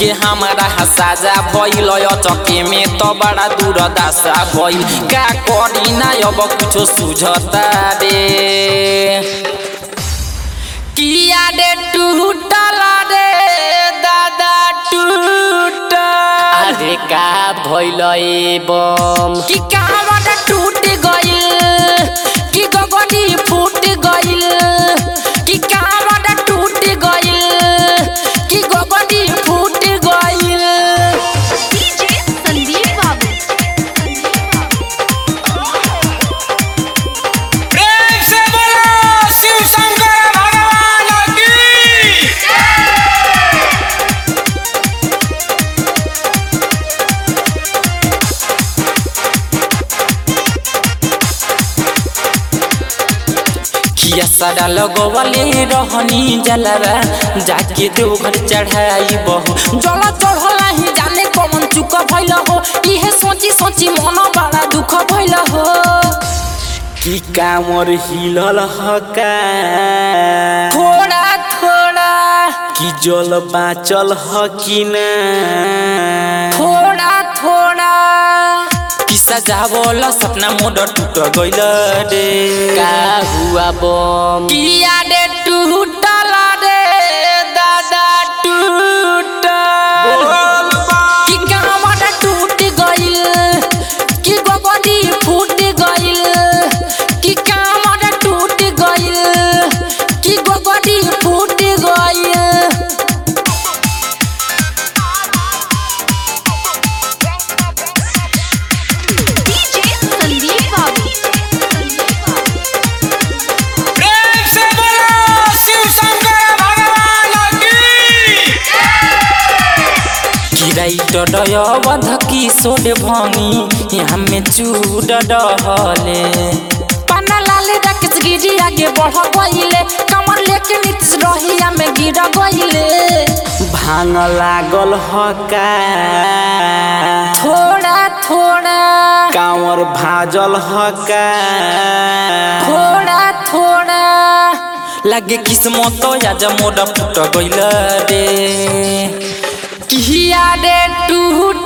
के हमारा साजा भइल चके में तो बड़ा दूर दासा भइल का करी ना अब कुछो सुझता रे किया रे टूटला रे दादा टूट अरे का भइल ए बम कि कावड़ टूट गइल कि गगनी फूट गइल कि कावड़ टूट गइल कि गगनी फूट गइल डीजे संदीप बाबू प्रेम से बोलो शिव शंकर भगवान की किया सारा लगवले रहनी जलरा जाके देवघर चढ़ाई बहु जल चढ़ला ही जाने कौन चुक भइल हो इहे सोची सोची मन बड़ा दुख भइल हो की कामर हिलल हका थोड़ा थोड़ा कि जल बाचल हकिना थोड़ा थोड़ा किस्सा जावल सपना मोड टूट गइल रे का हुआ बम किया रे टूटल रे दादा टूट कि कामड़ टूट गइल कि गगनी फूट गइल कि कामड़ टूट गइल कि गगनी फूट गइल डीजे संदीप बाबू प्रेम से बोलो शिव शंकर भगवान की किराइट डय बध किशोर भंगी हमें चूड डहले पाना लाले राकेश गिरी आगे बढ़ गइले कमर लेके नीतीश रहिया में गिर गइले भांग लागल हका थोड़ा थोड़ा कांवर भाजल हका थोड़ा थोड़ा लगे किस्मत आज मोड़ फुट गइल रे किया रे टूट